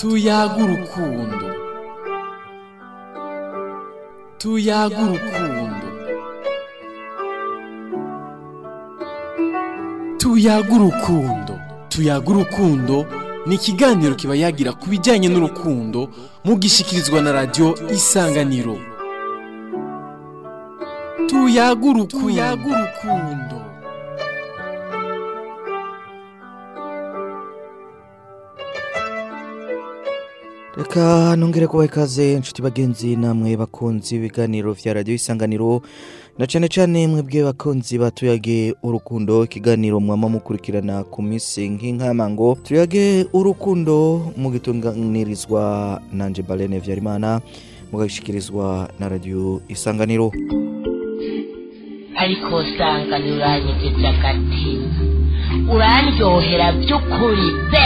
tuyaga urukundo tuyaga urukundo tuyaga urukundo tuyaga urukundo ni ikiganiro kiba yagira ku bijyanye n'urukundo mugishyikirizwa na radiyo isanganiro tuyaga urukundo reka nongere kubaha ikaze inshuti bagenzi namwe bakunzi ibiganiro vya radiyo isanganiro na cane cane mwebwe bakunzi batuyage urukundo ikiganiro mwama mukurikirana ku misi nk'inkamango tuyage urukundo mugitunganirizwa nanje balene vyarimana mugashikirizwa na radiyo isanganiro ariko usanga ntiuranyegeje agatima urandyohera by'ukuri pe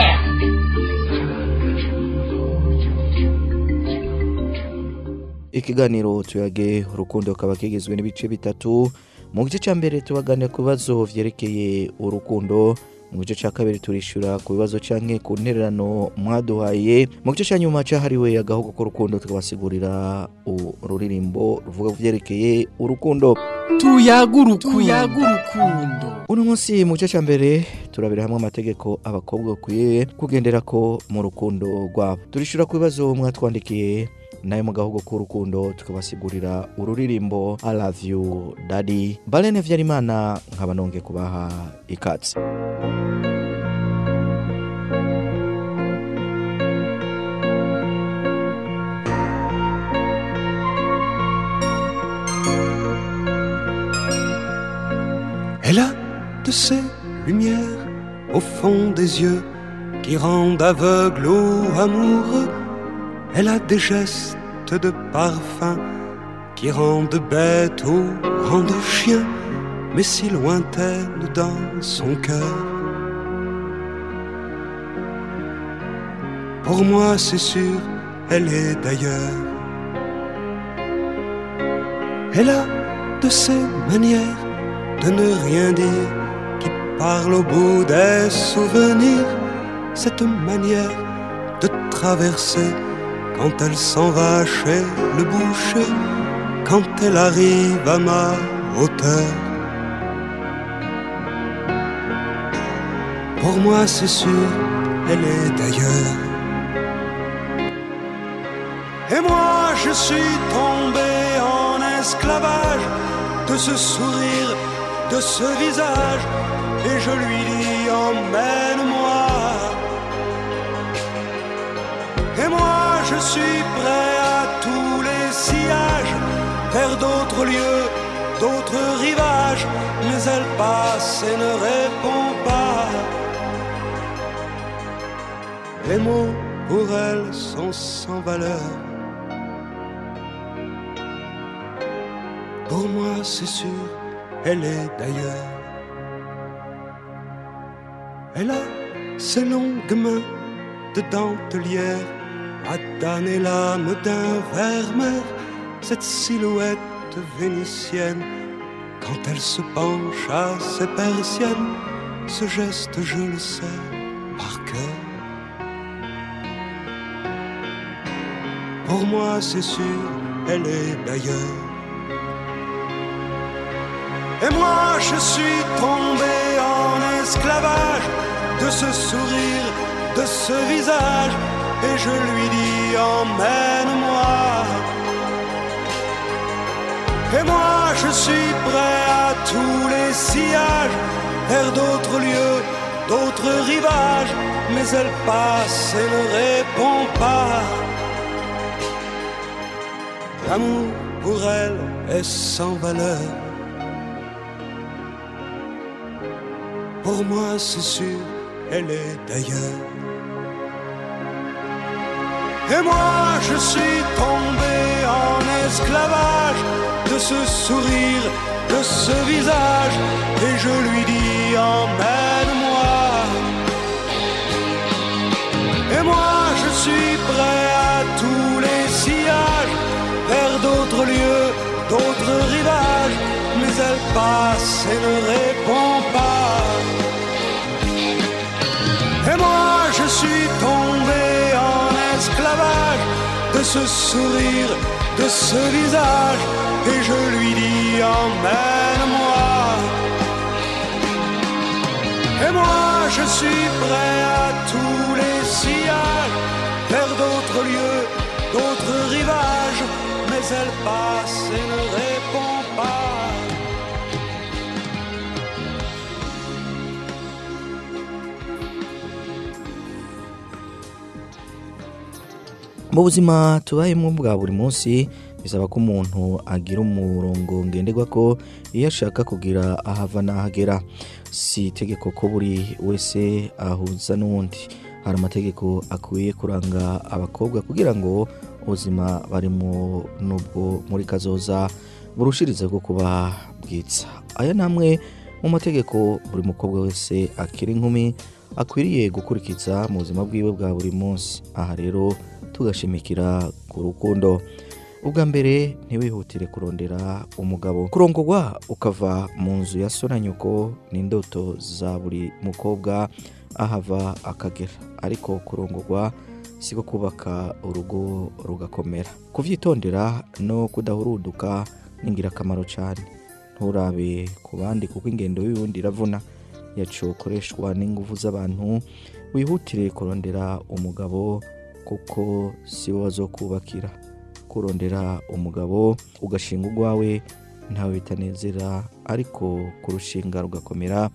ikiganiro tuyage urukundo kaba kigizwe n'ibice bitatu mu gice cya mbere tubaganira ku bibazo vyerekeye urukundo mu gice cya kabiri turishura ku bibazo canke ku ntererano mwaduhaye mu gice cya nyuma cahariwe agahugu k'urukundo tukabasigurira ururirimbo ruvuga ku vyerekeye urukundo tuyaga urukundo uno munsi mu gice cya mbere turabira hamwe amategeko abakobwa bakwiye kugenderako mu rukundo rwabo turishura ku bibazo mwatwandikiye nayo mu gahugu k'urukundo tukabasigurira ururirimbo I love you daddy balene vyarimana nkaba nonge kubaha ikatsi Elle a de ces lumières au fond des yeux qui rendent aveugle ou amoureux. Elle a des gestes de parfum qui rendent bête ou rendent chien, mais si lointaine dans son cœur. Pour moi, c'est sûr, elle est d'ailleurs. Elle a de ces manières de ne rien dire qui parle au bout des souvenirs. Cette manière de traverser quand elle s'en va chez le boucher, quand elle arrive à ma hauteur. Pour moi, c'est sûr, elle est d'ailleurs. Et moi, je suis tombé en esclavage de ce sourire, de ce visage, et je lui dis emmène-moi. Et moi, je suis prêt à tous les sillages, vers d'autres lieux, d'autres rivages, mais elle passe et ne répond pas. Les mots pour elle sont sans valeur. Pour moi, c'est sûr, elle est d'ailleurs. Elle a ses longues mains de dentelière à damner l'âme d'un vermeer, cette silhouette vénitienne, quand elle se penche à ses persiennes, ce geste je le sais par cœur. Pour moi c'est sûr, elle est d'ailleurs. Et moi je suis tombé en esclavage de ce sourire, de ce visage et je lui dis emmène-moi. Et moi je suis prêt à tous les sillages, vers d'autres lieux, d'autres rivages, mais elle passe et ne répond pas. L'amour pour elle est sans valeur. Pour moi c'est sûr, elle est d'ailleurs. Et moi je suis tombé en esclavage de ce sourire, de ce visage, et je lui dis emmène-moi. Et moi je suis prêt à tous les sillages, vers d'autres lieux, d'autres rivages, mais elle passe et ne répond pas. Et moi je suis tombé en ravage de ce sourire, de ce visage, et je lui dis emmène-moi. Et moi je suis prêt à tous les sillages, vers d'autres lieux, d'autres rivages, mais elle passe et ne répond pas. mu buzima tubayemo bwa buri munsi bisaba ko umuntu agira umurongo ngenderwa ko iyo ashaka kugira ahava n'ahagera si itegeko ko buri wese ahuza n'uwundi hari amategeko akwiye kuranga abakobwa kugira ngo ubuzima barimo n'ubwo muri kazoza burushirize bwo kuba bwiza aya ni amwe mu mategeko buri mukobwa wese akiri inkumi akwiriye gukurikiza mu buzima bwiwe bwa buri munsi aha rero tugashimikira ku rukundo ubwa mbere ntiwihutire kurondera umugabo kurongorwa ukava mu nzu ya so na nyoko ni indoto za buri mukobwa ahava akagera ariko kurongorwa siko kubaka urugo rugakomera kuvyitondera no kudahuruduka ni ingirakamaro cyane nturabe ku bandi kuko ingendo y'uwundi iravuna yacu ukoreshwa n'ingufu z'abantu wihutire kurondera umugabo kuko si wo wazokubakira kurondera umugabo ugashinga urwawe ntawe bitanezera ariko kurushinga rugakomera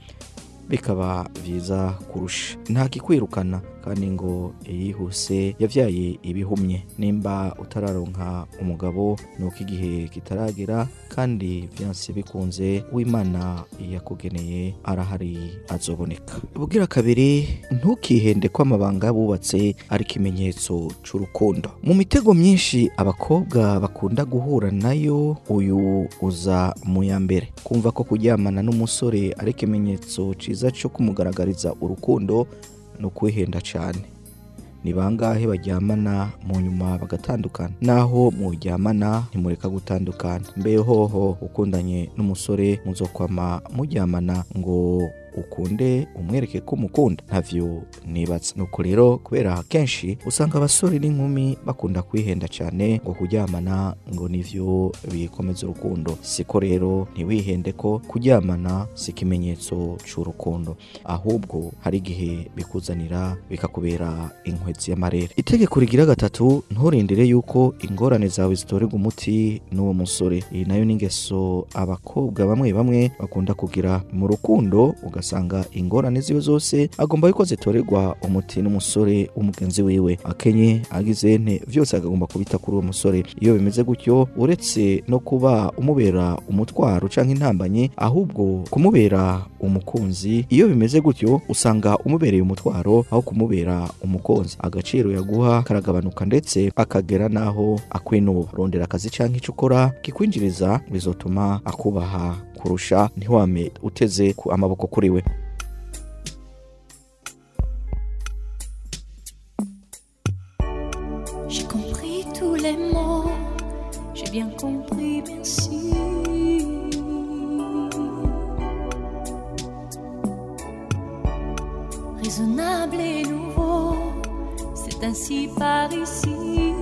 bikaba byiza kurusha nta kikwirukana kandi ngo yihuse yabyaye ibihumye nimba utararonka umugabo ni uko igihe kitaragera kandi byanse bikunze w'imana yakugeneye arahari azoboneka ubwira kabiri ntukihende ko amabanga bubatse ari ikimenyetso cy'urukundo mu mitego myinshi abakobwa bakunda guhura nayo uyu uza mu ya mbere kumva ko kuryamana n'umusore ari ikimenyetso cyiza cyo kumugaragariza urukundo ni ukwihenda cyane ni bangahe baryamana mu nyuma bagatandukana naho muryamana ntimureka gutandukana mbe hoho ukundanye n'umusore muzokwama muryamana ngo ukunde umwereke ko umukunda ntavyo nibatse nuko rero kubera kenshi usanga abasore n'inkumi bakunda kwihenda cyane ngo kuryamana ngo nivyo bikomeza urukundo siko rero ntiwihende ko kuryamana si ikimenyetso c'urukundo ahubwo hari igihe bikuzanira bikakubera inkwezi y'amarere itegeko rigira gatatu nturindire yuko ingorane zawe zitorerwa umuti n'uwo musore iyi nayo ni ingeso abakobwa bamwe bamwe bakunda kugira mu rukundo ugasanga ingorane ziwe zose agomba yuko zitorerwa umuti n'umusore w'umugenzi wiwe akenye agize nte byose agomba kubita kuri uwo musore iyo bimeze gutyo uretse no kuba umubera umutwaro cyangwa intambanye ahubwo kumubera umukunzi iyo bimeze gutyo usanga umubereye umutwaro aho kumubera umukunzi agaciro yaguha karagabanuka ndetse akagera n'aho akwinuba rondera akazi cyangwa icyo ukora kikwinjiriza bizotuma akubaha kurusha ntiwame uteze ku amaboko kuri we J'ai compris tous les mots, j'ai bien compris, merci. Raisonnable et nouveau, c'est ainsi par ici.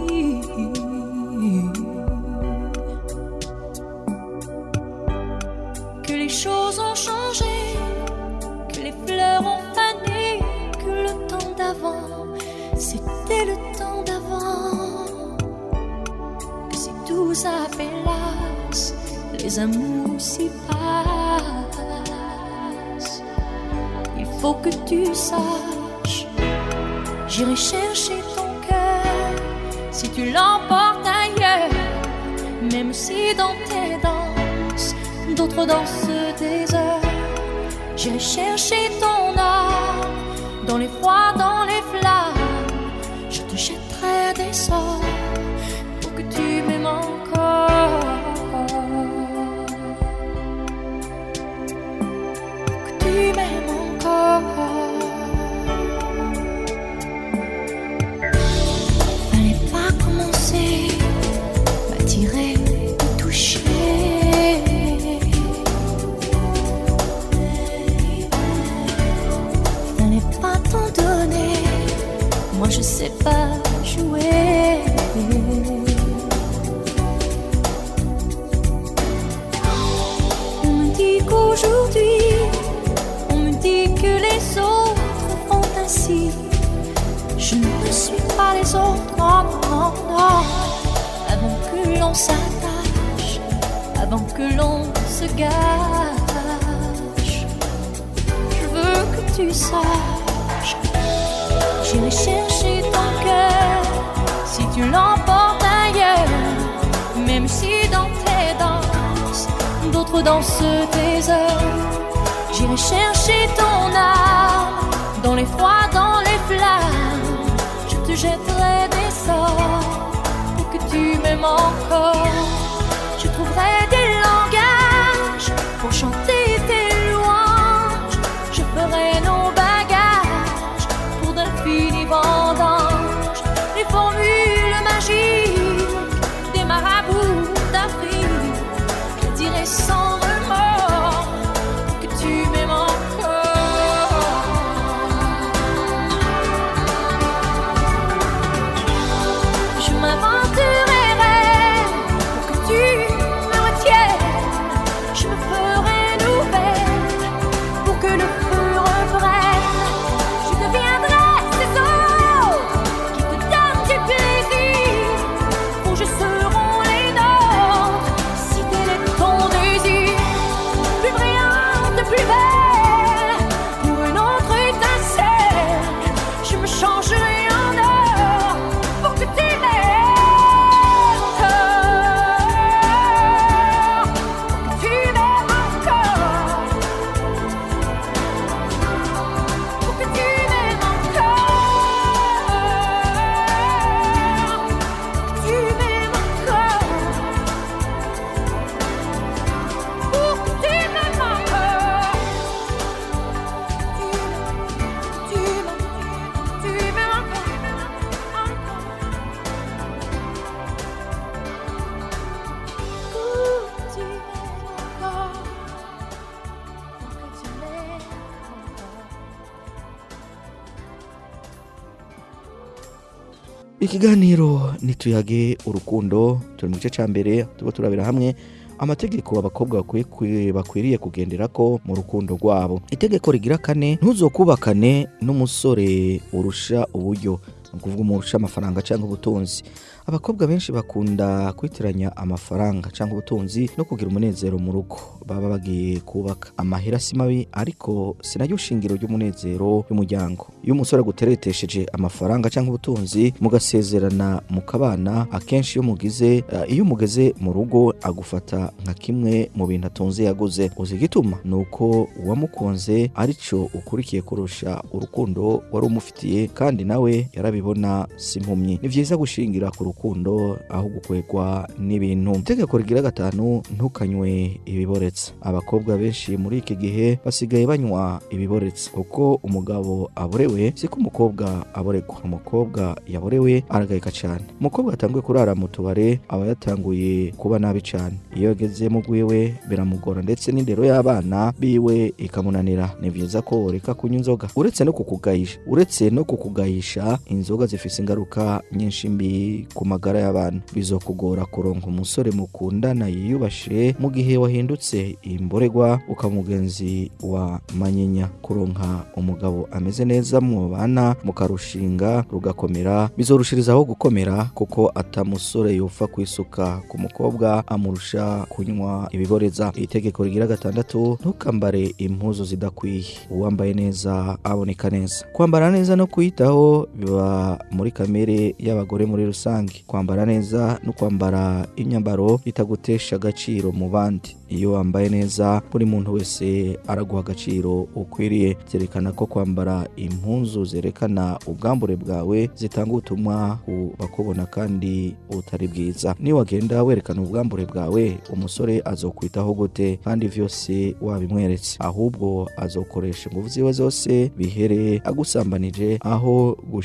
Que les choses ont changé, que les fleurs ont fané, que le temps d'avant, c'était le temps d'avant. Que si tout s'appelasse, les amours s'y passent. Il faut que tu saches, j'irai chercher ton cœur si tu l'emportes ailleurs, même si dans tes danses, d'autres dansent des heures. J'irai chercher ton âme dans les froids, dans les flammes. Je te jetterai des sorts pour que tu m'aimes encore. Pour que tu m'aimes encore. Fallait pas commencer, m'attirer, me toucher. Moi je sais pas jouer. On me dit qu'aujourd'hui, on me dit que les autres font ainsi. Je ne suis pas les autres, non, non, non. Avant que l'on s'attache, avant que l'on se gâche, je veux que tu saches. J'irai chercher ton cœur si tu l'emportes ailleurs, même si dans tes danses, d'autres dansent tes heures. J'irai chercher ton âme dans les froids, dans les flammes. Je te jetterai des sorts pour que tu m'aimes encore. Je trouverai des langages pour chanter tes louanges. Je ferai nos bagages pour d'infinis vendanges. Les formules magiques des marabouts d'Afrique. Je dirai sans remords que tu m'aimes encore. Je m'inventerai rêve pour que tu me retiennes. Je me ferai nouvelle pour que le feu reprenne. Je deviendrai ces autres qui te donnent du plaisir. Où je seront les nôtres si tel est ton désir. Plus brillante, plus belle, pour une autre étincelle. Je me changerai en or pour que tu m'aimes encore. Pour que tu m'aimes encore. Pour que tu m'aimes encore. Pour que tu m'aimes encore. Pour que tu m'aimes encore. Tu m'aimes, tu m'aimes encore, encore. Pour que tu m'aimes encore. Pour que tu m'aimes encore. ikiganiro nituyage urukundo turi mu gice cya mbere tuba turabira hamwe amategeko abakobwa bakwiye kwi- bakwiriye kugenderako mu rukundo rwabo itegeko rigira kane ntuzokubakane n'umusore urusha uburyo ni ukuvuga umurusha amafaranga cyangwa ubutunzi abakobwa benshi bakunda kwitiranya amafaranga cyangwa ubutunzi no kugira umunezero mu rugo baba bagiye kubaka amahera si mabi ariko sinaryo shingiro ry'umunezero y'umuryango iyo umusore aguteretesheje amafaranga cyangwa ubutunzi mugasezerana mukabana akenshi iyo mugize eh, iyo mugeze mu rugo agufata nka kimwe mu bintu atunze yaguze uzi igituma ni uko uwamukunze aricyo ukurikiye kurusha urukundo wari umufitiye kandi nawe yarabibona si impumyi ni byiza gushingira ku rukundo aho gukwegwa n'ibintu itegeko rigira gatanu ntukanywe ibiboretse abakobwa benshi muri iki gihe basigaye banywa ibiboretse kuko umugabo aborewe siko umukobwa aboregwa umukobwa yaborewe aragayika cyane umukobwa yatanguye kurara mu tubare aba yatanguye kuba nabi cyane iyo ageze mu rwiwe biramugora ndetse n'indero y'abana biwe ikamunanira ni byiza ko ureka kunywa inzoga uretse no kukugayisha uretse no kukugayisha inzoga zifite ingaruka nyinshi mbi ku magara y'abantu bizokugora kuronka umusore mukundana yiyubashe mu gihe wahindutse imboregwa ukaba umugenzi wa manyinya kuronka umugabo ameze neza mubana mukarushinga rugakomera bizorushirizaho gukomera kuko atamusore yopfa kwisuka ku mukobwa amurusha kunywa ibiboreza itegeko rigira gatandatu ntukambare impuzu zidakwiye uwambaye neza aboneka neza kwambara neza no kwiyitaho biba muri kamere y'abagore muri rusange kwambara neza no kwambara imyambaro itagutesha agaciro mu bandi iyo wambaye neza buri muntu wese araguha agaciro ukwiriye byerekana ko kwambara impuzu zerekana ubwambure bwawe zitanga ubutumwa ku bakubona kandi butari bwiza niyo wagenda werekana ubwambure bwawe umusore azokwitaho gute kandi vyose wabimweretse ahubwo azokoresha ingufu ziwe zose bihere agusambanije aho gushishikariza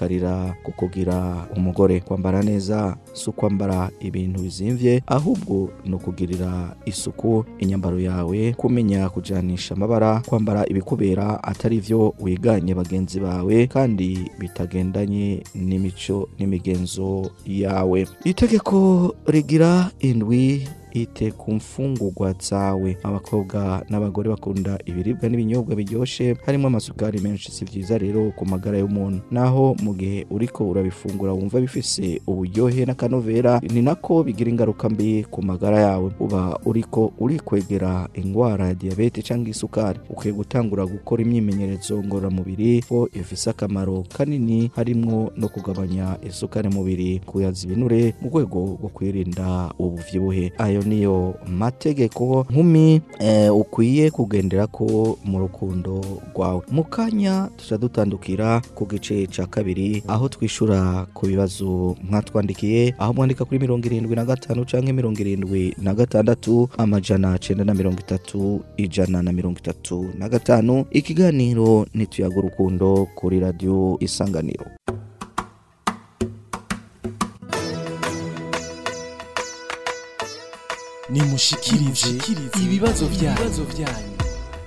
guhamagarira kukugira umugore kwambara neza si ukwambara ibintu bizimvye ahubwo ni ukugirira isuku inyambaro yawe kumenya kujanisha amabara kwambara ibikubera atari vyo wiganye bagenzi bawe kandi bitagendanye n'imico n'imigenzo yawe itegeko rigira indwi ite ku mfungurwa zawe abakobwa n'abagore bakunda ibiribwa n'ibinyobwa biryoshe harimo amasukari menshi si vyiza rero ku magara y'umuntu naho mu gihe uriko urabifungura wumva bifise uburyohe n'akanovera ni nako bigira ingaruka mbi ku magara yawe uba uriko urikwegera ingwara ya diyabete cyangwa isukari ukwiye gutangura gukora imyimenyerezo ngororamubiri ko ifise akamaro kanini harimwo no kugabanya isukari mu mubiri kuyaza ibinure mu rwego rwo kwirinda ubuvyibuhe ayo niyo mategeko nkumi eh, ukwiye kugendera ko mu rukundo rwawe mu kanya tuca dutandukira ku gice ca kabiri aho twishura ku bibazo mwatwandikiye aho mwandika kuri mirongo irindwi na gatanu canke mirongo irindwi na gatandatu amajana cenda na mirongo itatu ijana na mirongo itatu na gatanu ikiganiro nituyaga urukundo kuri radiyo isanganiro nimushikirize ibibazo byanyu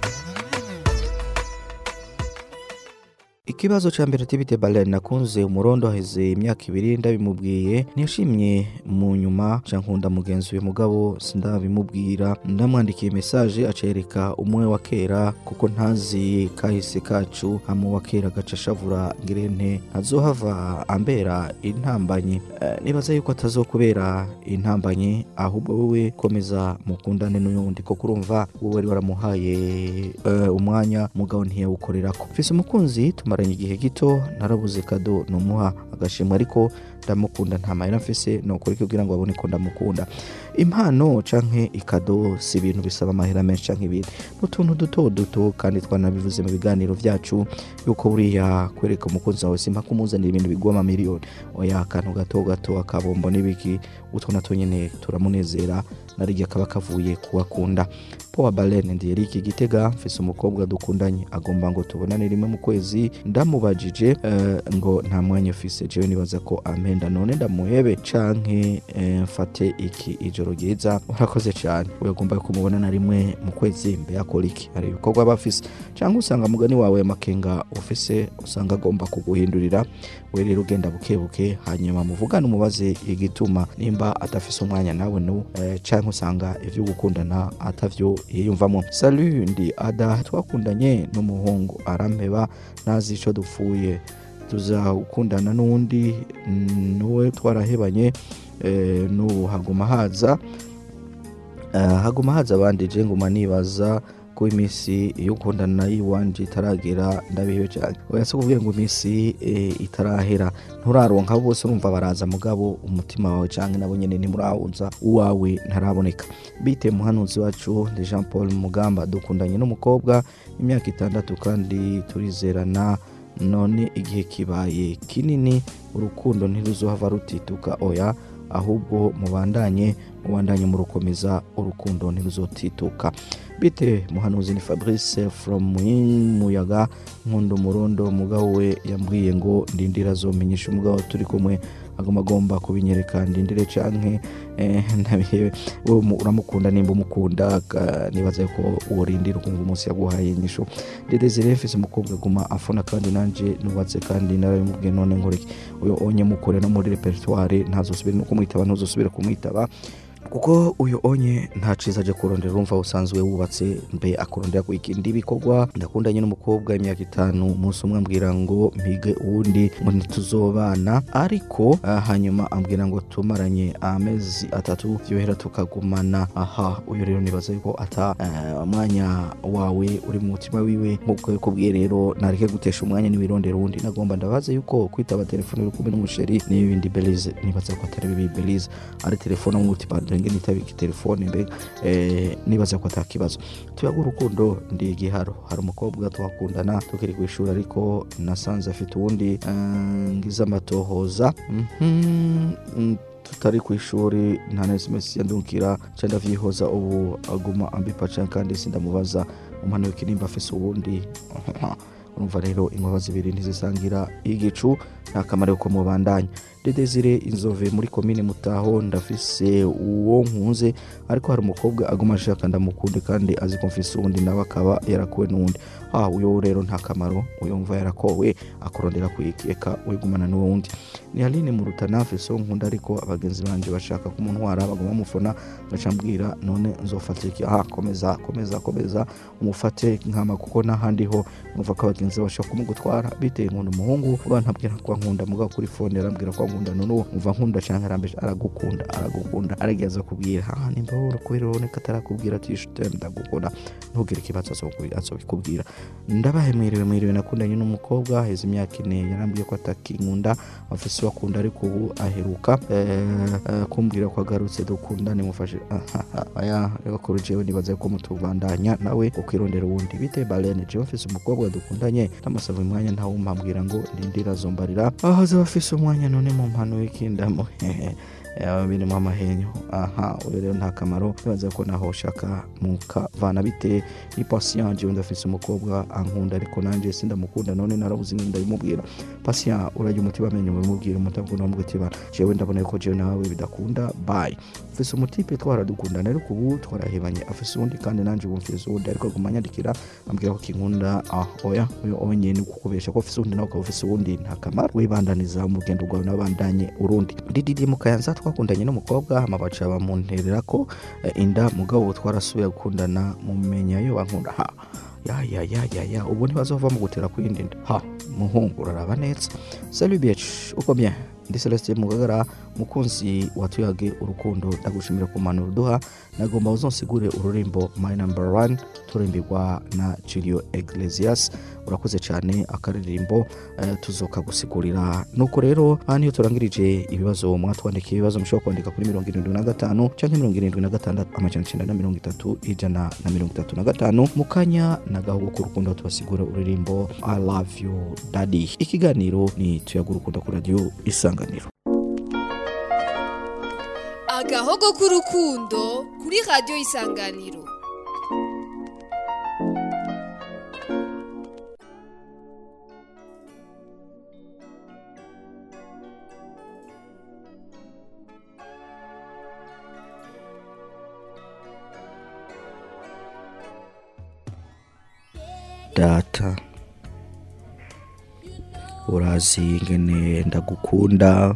ikibazo ca mbere tibite balen nakunze umurondo haheze imyaka ibiri ndabimubwiye ntiyashimye mu nyuma ca nkunda mugenzi we mugabo sindabimubwira ndamwandikiye mesaje acereka umwe wa kera kuko ntazi kahise kacu hama wa kera gaca ashavura ngirente ntazohava ambera intambanyi Eh, nibaza yuko atazokubera intambanyi ahubwo wowe komeza mukundane n'uyundi kuko urumva wowe wari waramuhaye eh, umwanya mugabo ntiyawukorerako mfise umukunzi tumaranye igihe gito narabuze kado numuha agashimwe ariko ndamukunda nta mahera mfise nokora iki kugira ngo abone ko ndamukunda impano canke ikado si ibintu bisaba amahera menshi canke ibindi n'utuntu duto duto kandi twanabivuze mu biganiro vyacu yuko buriya kwereka umukunzi wawe simpa kumuzanira ibintu bigwa amamiliyoni oya akantu gato gato akabombo n'ibiki utwo natwo nyene turamunezera narirya kaba kavuye kuwakunda powa balene ndi erike gitega mfise umukobwa dukundanye agomba ngo tubonane rimwe mu kwezi ndamubajije eh, ngo nta mwanya ufise jewe nibaza ko ampenda none ndamuhebe canke eh, mfate iki ijoro ryiza urakoze cane uyagomba kumubonana rimwe mu kwezi mbe yakora iki hari ibikorwa aba afise cyangwa usanga mugani wawe amakenga ufise usanga agomba kuguhindurira we rero ugenda buke buke hanyuma muvugane umubaze igituma nimba adafise umwanya nawe nu eh, canke usanga ivyo gukundana atavyo yiyumvamo salu ndi ada twakundanye n'umuhungu arampeba ntazi ico dupfuye tuzakundana n'uwundi mm, nuwe twarahebanye eh, n'ubu haguma haza Eh, haguma haza abandi je nguma nibaza ko iminsi iyo ukundana nayo iwanje itaragera ndabihewe cyane oya si kuvuga ngo iminsi eh, itarahera nturaronka abo bose urumva baraza mugabo umutima wawe canke nabo nyene ntimurahunza uwawe ntaraboneka bite muhanuzi wacu ndi jean paul mugamba dukundanye n'umukobwa imyaka itandatu kandi turizerana none igihe kibaye kinini urukundo ntiruzohava rutituka oya ahubwo mubandanye mubandanye murukomeza urukundo ntiruzotituka bite muhanuzi ni fabrice from muyaga nkunda umurundo mugabo we yambwiye ngo ndindira azomenyesha umugabo turi kumwe agomba agomba kubinyereka ndindire canke eh, ndabihewe wowe mu- uramukunda nimba umukunda ka- nibaza ko worindira ukumva umunsi yaguhaye inyishu dedezire mfise umukobwa aguma afona kandi nanje nubatse kandi narabimubwiye none nkoreki uyo onye mukure no muri repertoire ntazosubire no kumwitaba ntuzosubire kumwitaba kuko uyu onye nta ciza aje kurondera urumva usanzwe wubatse mbe akurondera ku ikindi bikorwa ndakundanye n'umukobwa imyaka itanu umunsi umwe ambwira ngo mpige uwundi ngo ntituzobana ariko ah, hanyuma ambwira ngo tumaranye amezi atatu vyohera tukagumana aha uyu rero nibaza yuko ata eh, umwanya wawe uri mu mutima wiwe nk'uko yakubwiye rero nareke gutesha umwanya niwirondera uwundi nagomba ndabaza yuko kwitaba telefone uri kumwe n'umusheri n'ibindi belize nibaza ko atari bibi belize ari telefone umutima ndenge nitabika telefone mbega eh, nibaza ko atakibazo tuyaga urukundo ndi igiharo hari umukobwa twakundana tukiri ku ishuri ariko nasanze afite uwundi eh, ngize amatohoza Mhm, mm, tutari ku ishuri nta na sms yandungikira ca ndavyihoza ubu aguma ambipa cane kandi sindamubaza umwana wiki nimba afise uwundi urumva rero inkoba zibiri ntizisangira igicu nta kamaro ko mubandanya dedezire inzove muri komine mutaho ndafise uwo nkunze ariko hari umukobwa aguma ashaka ndamukunde kandi azi ko mfise uwundi nawe akaba yarakuwe n'uwundi ah uyo rero nta kamaro uyo mva yarakowe akorondera kwikeka wigumana n'uwundi ni aline mu rutana mfise uwo nkunda ariko abagenzi banje bashaka kumuntwara baguma bamufona ngaca mbwira none nzofata iki ah komeza komeza komeza umufate nkama kuko n'ahandi ho numva ko abagenzi bashaka kumugutwara biteye nkunda umuhungu uba ntabwira ko nkunda mugabo kuri fone arambwira ko nkunda none uwo umva nkunda canke arambeje aragukunda aragukunda aragiye kubwira ah nimba wowe kubera uraboneka atarakubwira ati shite ndagukunda ntugire ikibazo azokubi- azobikubwira ndabahe mwiriwe mwiriwe nakundanye n'umukobwa heza imyaka ine yarambwiye ko atakinkunda afise uwo akunda ariko ubu aheruka eh, eh, kumbwira ko agarutse dukundane mufashe aya bakuru jewe nibaza ko mutubandanya nawe ukwirondera uwundi bite balene jewe mfise umukobwa dukundanye ndamusaba umwanya ntawumpambwira ngo ndindira azombarira aho azaba afise umwanya none mu mpano w'ikindamo yaba birimo amahenyo aha uyu rero nta kamaro nibaza ko naho ushaka mukavana bite ni patient jewe ndafise umukobwa ankunda ariko nanje sindamukunda none narabuze ingene ndabimubwira patient urajya umutima amenyo mubimubwira umutabwo namubwira jewe ndabona ko jewe nawe bidakunda bye mfise umutipe twaradukundana ariko ubu twarahebanye afise uwundi kandi nanje ubu mfise uwundi ariko aguma anyandikira ambwira ko kinkunda ah oya uyu onye ni kukubesha ko ufise uwundi nawe ukaba ufise uwundi nta kamaro wibandaniza mu rugendo rwawe n'abandanye urundi dididi mu kayanza twakundanye n'umukobwa hama baca bamunterera ko eh, inda mugabo ubu twarasubiye gukundana mumenya yo bankunda ha ya ya ya ya ya ubu ntibazova mu gutera kwindi nda ha muhungu uraraba neza salut bitch uko bien ndi celestin mugagara mukunzi watuyage urukundo ndagushimira ku mpanuro uduha nagomba uzonsigure ururimbo my number one turimbirwa na julio iglesias urakoze cyane akaririmbo eh, tuzokagusigurira nuko rero aha niyo turangirije ibibazo mwatwandikiye ibibazo mushobora kwandika kuri mirongo irindwi na gatanu cyangwa mirongo irindwi na gatandatu amajana icyenda na mirongo itatu ijana na mirongo itatu na gatanu mu kanya n'agahugu k'urukundo tubasigura uririmbo i love you daddy ikiganiro ni tuyaga urukundo ku radiyo isanganiro agahogo k'urukundo kuri radiyo isanganiro data urazi ingene ndagukunda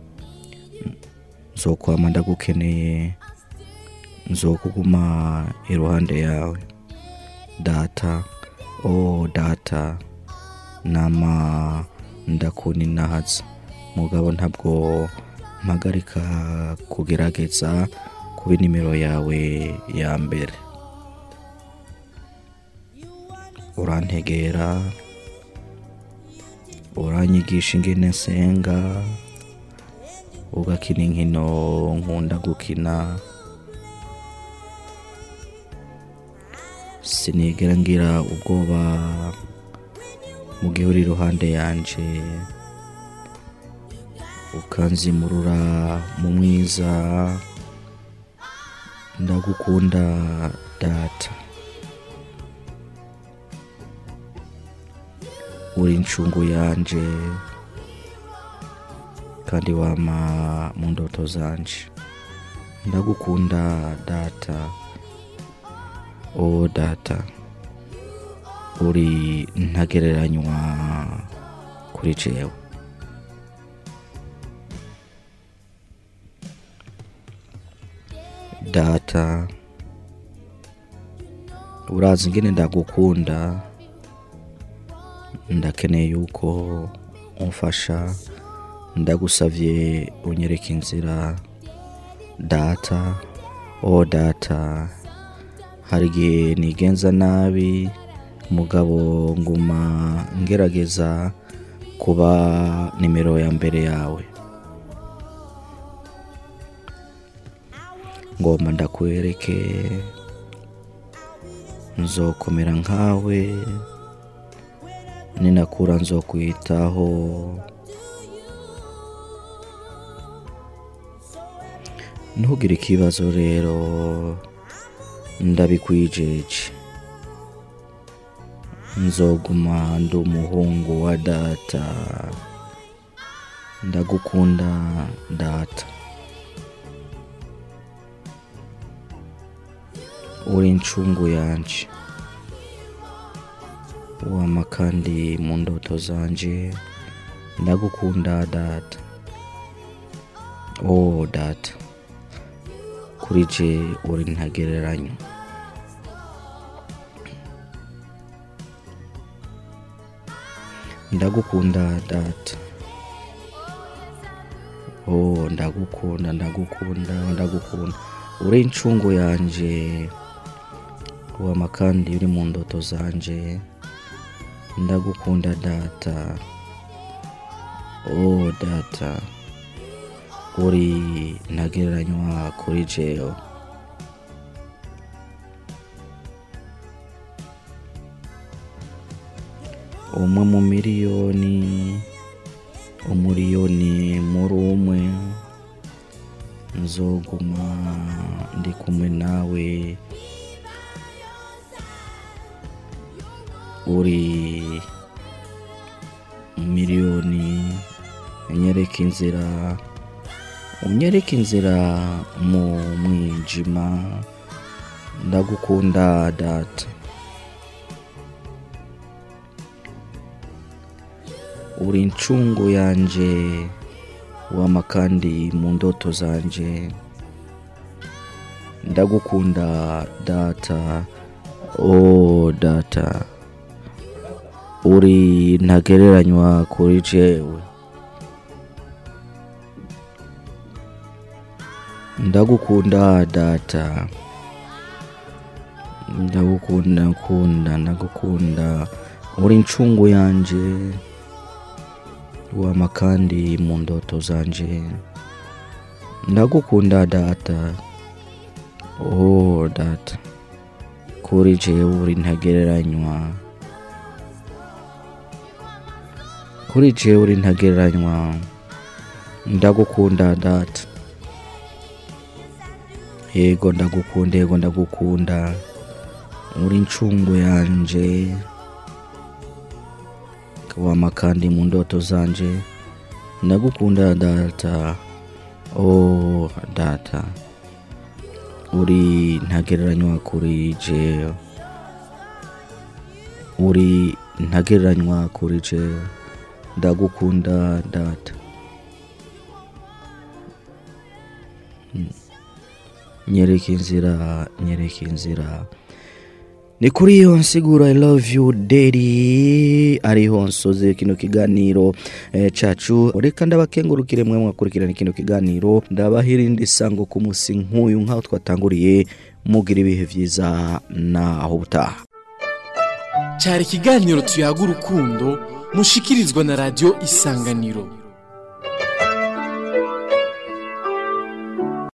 nzokwama ndagukeneye nzokuguma iruhande yawe data o data nama ndakuninahaza mugabo ntabwo mpagarika kugerageza kuba inimero yawe ya mbere urantegera uranyigisha ingene nsenga ugakina inkino nkunda gukina sinigera ngira ubwoba mu gihe uri iruhande yanje ukanzimurura mu mwiza ndagukunda data uri incungu yanje kandi wama mu ndoto zanje ndagukunda data o data uri ntagereranywa kuri jewe data urazi ingene ndagukunda ndakeneye yuko umfasha ndagusavye unyereka inzira data o data hari igihe nigenza nabi mugabo nguma ngerageza kuba nimero ya mbere yawe ngomba ndakwereke nzokomera nkawe ninakura nzokwitaho ntugire ikibazo rero ndabikwijeje nzoguma ndi umuhungu wa data ndagukunda data uri incungu yanje wama kandi mu ndoto zanje ndagukunda data oh data kuri je uri ntagereranywa ndagukunda data oh ndagukunda ndagukunda ndagukunda uri incungu yanje wama kandi uri mu ndoto zanje ndagukunda data oh data uri ntagereranywa kuri jewe umwe mu miliyoni umuriyoni muri umwe nzoguma ndi kumwe nawe uri miliyoni unyereka inzira unyereka inzira mu mwijima ndagukunda data uri incungu yanje wama kandi mu ndoto zanje ndagukunda data oh data uri ntagereranywa kuri jewe ndagukunda data ndagukunda kunda ndagukunda uri incungu yanje wama kandi mu ndoto zanje ndagukunda data oh data kuri jewe uri ntagereranywa kuri jewe uri ntagereranywa ndagukunda data yego ndagukunda yego ndagukunda uri incungu yanje wama kandi mu ndoto zanje ndagukunda data oh data uri ntagereranywa kuri jewe uri ntagereranywa kuri jewe ndagukunda data nyereka inzira nyereka inzira ni kuri iyo nsiguro i love you daddy ariho nsoze kino kiganiro eh, cacu reka ndabakengurukire mwe mwakurikirana kino kiganiro ndabahirinde isango ku musi nk'uyu nk'aho twatanguriye mugira ibihe vyiza naho butaha cyari ikiganiro tuyaga urukundo mushikirizwa na radiyo isanganiro